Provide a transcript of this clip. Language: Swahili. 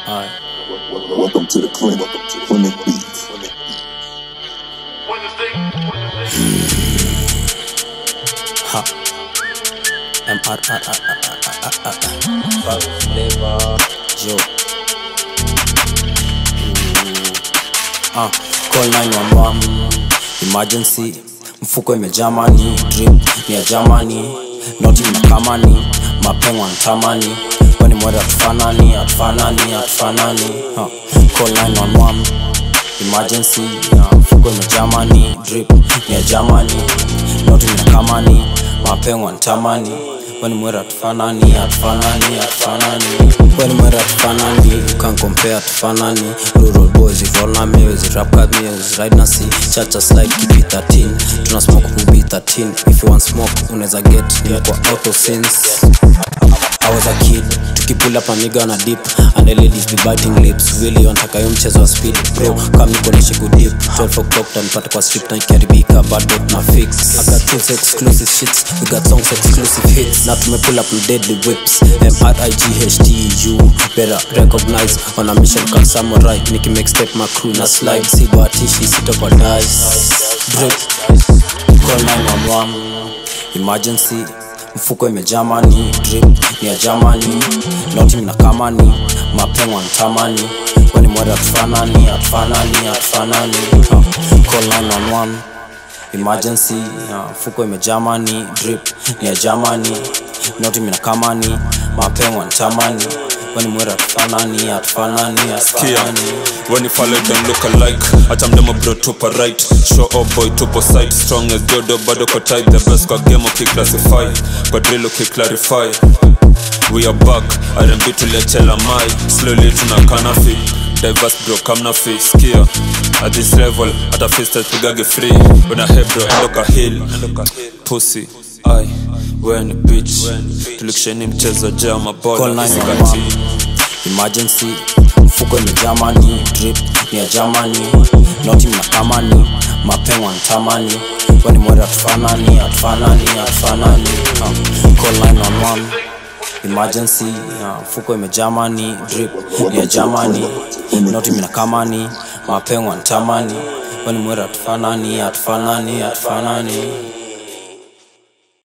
Alright. Welcome to the clinic. Clinic Beats. Ha. M R R R R R R R. Fuck flavor. Joe. Ooh. Ah, call 911. Emergency. Mfuko imejamani. Drip ni ya Germany. Noti mnakamani. Mapengo antamani. Kwani mwere atufanani, atufanani, atufanani. Ha. Call 911 emergency na mfuko imejamani drip ni ya jamani noti minakamani mapengo ntamani weni mwera tufanani atufanani atufanani weni mwera tufanani can compare tufanani rural boys we roll na me we rap cut me we ride na see chacha slide keep it 13 tuna smoke kubi 13 if you want smoke unaweza get nimekuwa auto since I was a kid tukipull up a nigga na dip and the ladies be biting lips really wanataka yo mchezo wa speed bro kama nikoneshe kudip 12 o'clock tanipata kwa strip na ikiharibika bado na fix I got tunes exclusive shits we got songs exclusive hits na tumepull up with deadly whips M-R-I-G-H-T-U better recognize on a mission called samurai niki make step my crew na slide sibatishi sitokwa dice drip call 911 emergency mfuko imejamani drip ni ya jamani noti mnakamani mapengo antamani weni mwere atufanani atufanani atufanani Ha, call 911 emergency ya mfuko imejamani drip ni ya jamani noti mnakamani mapengo antamani weni mwere atufanani atufanani Kia, atufanani when you follow them look alike hata mdemo bro tupo right show up boy tupo side strong as dodo bado ko tight the best kwa game ukiclassify kwa drill ukiclarify we are back R&B tuliachela mai slowly tuna kanafi diverse bro kamna fi skia at this level hata fistas pigage free una hey bro endo ka hill pussy ai when bitch tulikisheni mchezo jaa Call mabola 911. isikati emergency mfuko imejamani drip ni ya jamani noti mnakamani mapengo antamani weni mwere atufanani atufanani atufanani Ha, call 911 emergency ya mfuko imejamani drip ni ya jamani noti mnakamani mapengo antamani weni mwere atufanani atufanani atufanani